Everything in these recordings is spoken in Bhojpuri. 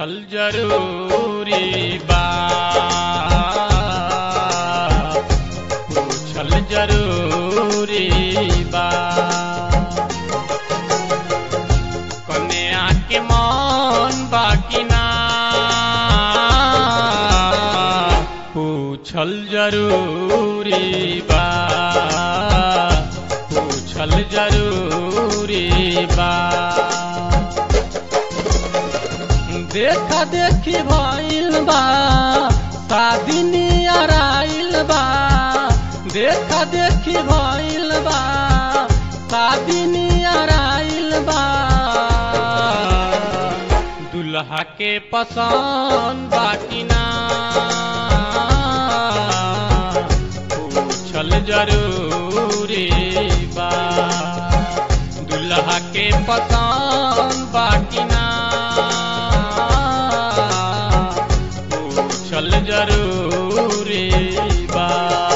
पूछल जरूरी बा पूछल जरूरी बा कन्या के मन बाकी ना पूछल जरूरी बा पूछल जरूरी बा देखा देखी भइल बा शादी नियर आइल बा देखा देखी भइल बा शादी नियर आइल बा दुल्हा के पसंद बाकी ना पूछल जरूरी बा दुल्हा के पसंद बाकी ना पूछल जरूरी बा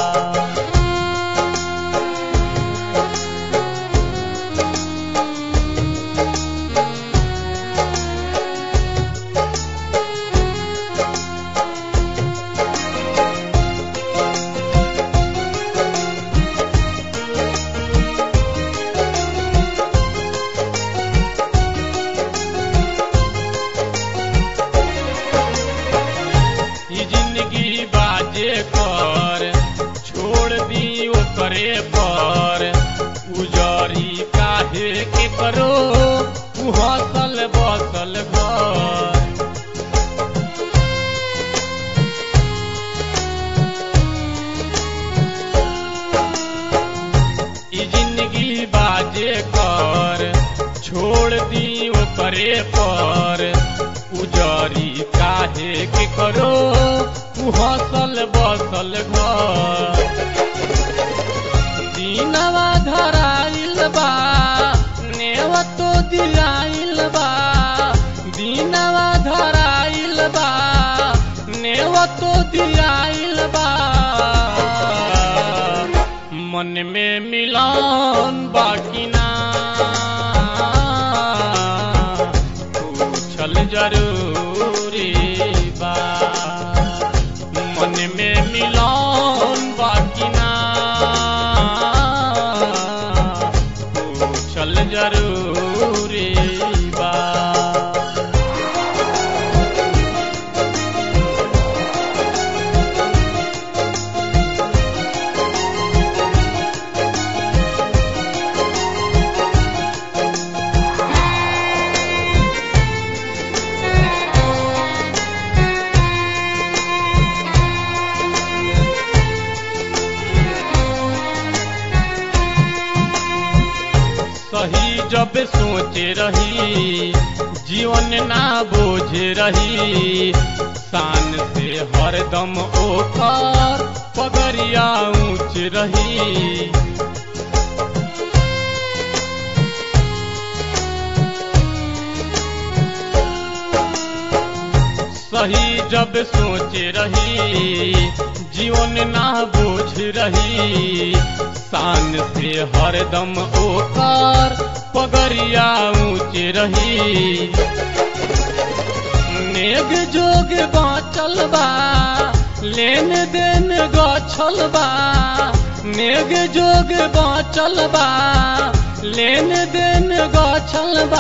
ई जिंदगी बाजे कर छोड़ दी ओकरे पर उजरी काहे के करो तू हसल बसल घर ई जिंदगी बाजे कर छोड़ दी ओकरे पर उजरी काहे के करो तू हसल बसल घर दीनवा धराइल बा नेव तो दिलाइल बा दीनवा धराइल बा नेव तो दिलाइल बा मन में मिलन बाकी ना पूछल जरूरी बा मन में मिलन बाकी ना पूछल जरूरी बा सही जब सोचे रही जीवन ना बोझे रही शान से हरदम ओकर पगरिया ऊंच रही सही जब सोचे रही जीवन ना बोझ रही शान से हरदम ओकर पगरिया ऊंच रही नेग जोग बाँचल बा लेन देन गछल बा नेग जोग बाँचल बा लेन देन गछल बा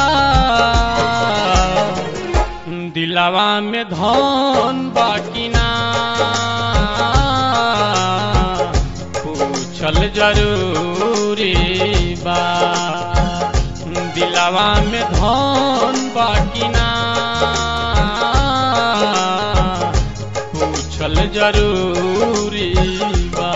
दिलावा में धन बाकी ना पूछल जरूरी बा दिलावा में धन बाकी ना पूछल जरूरी बा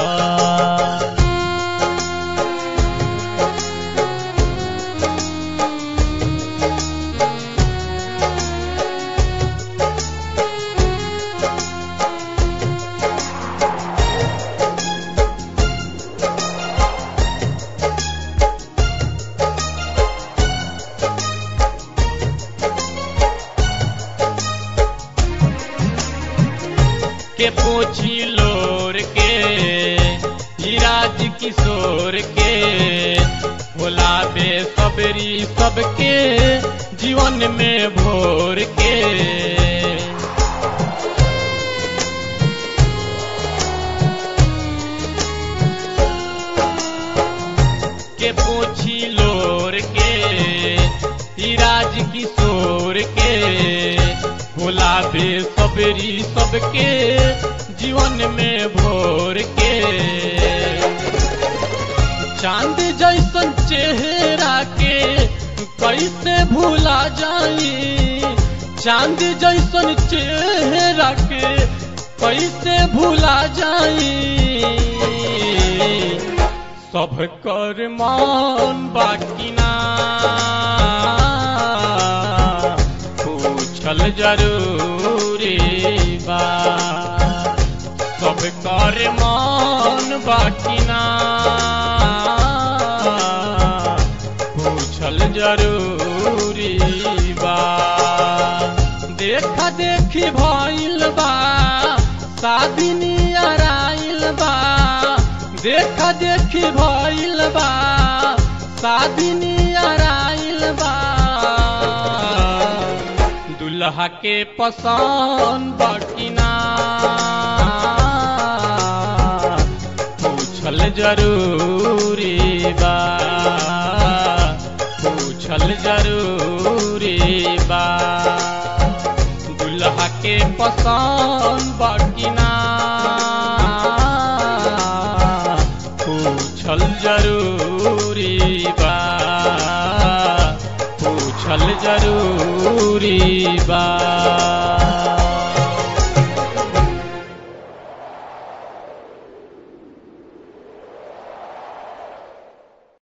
के पोछी लोर के हिराज किशोर के भोला बे सबरी सबके जीवन में भोर के राज किशोर के होला बे सबरी सबके जीवन में भोर के चांद जैसन चेहरा के कैसे भूला जाई चांद जैसन चेहरा के कैसे भूला जाई सब कर मान बाकी ना पूछल जरूरी बा सब कर मान बाकी ना पूछल जरूरी बा देखा देखी भइल बा शादी नियर आइल बा देखा देखी भइल बा शादी नियर आइल बा दुल्हा के पसंद बाकी ना पूछल जरूरी बा पूछल जरूरी बा दुल्हा के पसंद बाकी ना पूछल जरूरी बा पूछल जरूरी बा